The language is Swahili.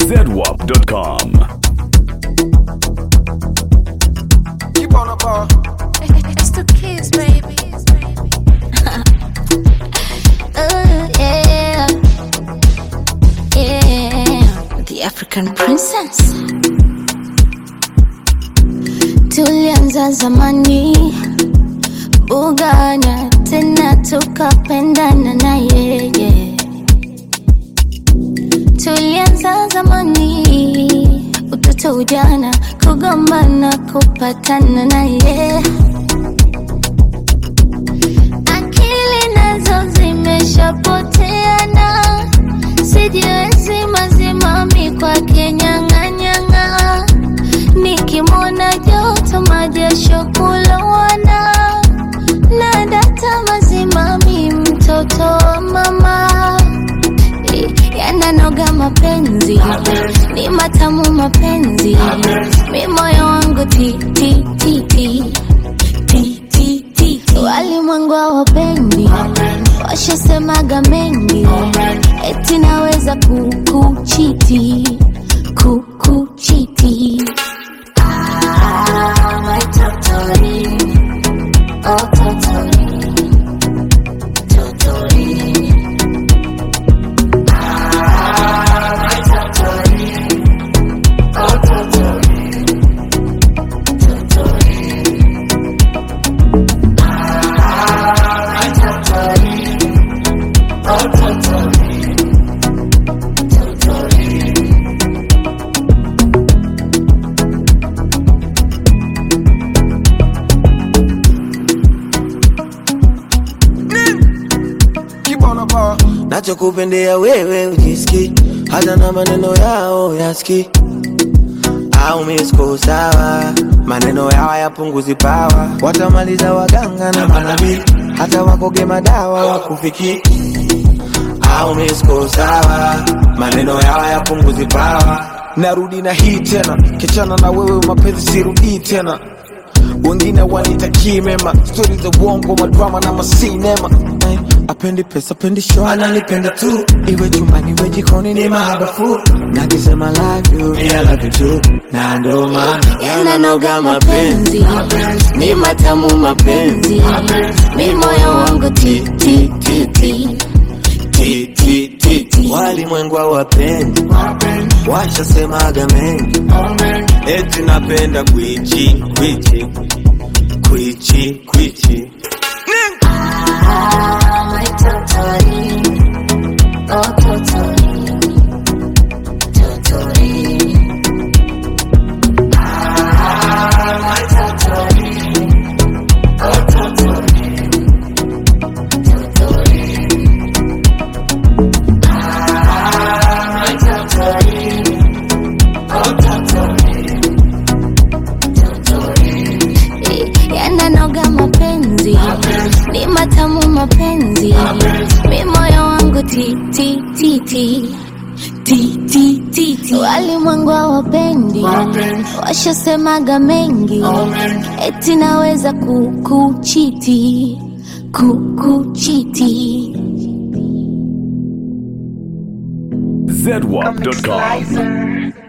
zedwap.com. Keep on the ball. It's the kids, baby. Ooh, yeah. Yeah. The African princess. Tulianza zamani bugana tena tukapendana na yeye. Tulianza zamani utoto ujana kugombana kupatana na yeye. akili nazo zimeshapoteana, sijiwezi mazimami kwake nyang'anyang'a, nikimwona joto majasho kulowana, na data mazimami mtoto wa mama yananoga mapenzi ni matamu mapenzi mi moyo wangu ti ti ti ti ti ti ti ti. walimwengu hawapendi washasemaga mengi eti naweza kukuchiti kukuchiti Ah, my totori. Oh, totori. Totori. Keep on the ball. nachokupendea wewe ujiski hata na maneno yao yaski au misko sawa maneno yao yapunguzi pawa watamaliza waganga na manabii hata wakoge madawa wakufiki au misko sawa maneno yao yapunguzi pawa narudi na hii tena kichana na wewe mapenzi sirudii tena wengine wanitakii mema stori za uongo madrama na masinema Eh, apendi pesa apendi show ananipenda tu iwe chumbani iwe jikoni ni mahabafu nakisema love you yeah, I love you too na ndo maana yananoga mapenzi ni matamu mapenzi mi moyo wangu ti ti ti ti Ti, ti, ti, ti. walimwengu hawapendi washasemaga mengi eti napenda kwichi kwichi kwichi kwichi Ah, my totori. Oh, totori. Totori. Ah, my totori. Oh, totori. Totori. Ah, my totori. Oh, totori. Totori. yananoga mapenzi ni matamu mapenzi mi moyo wangu ti ti ti ti ti ti ti ti walimwengu hawapendi washasemaga mengi eti naweza kukuchiti kukuchiti zedwap.com.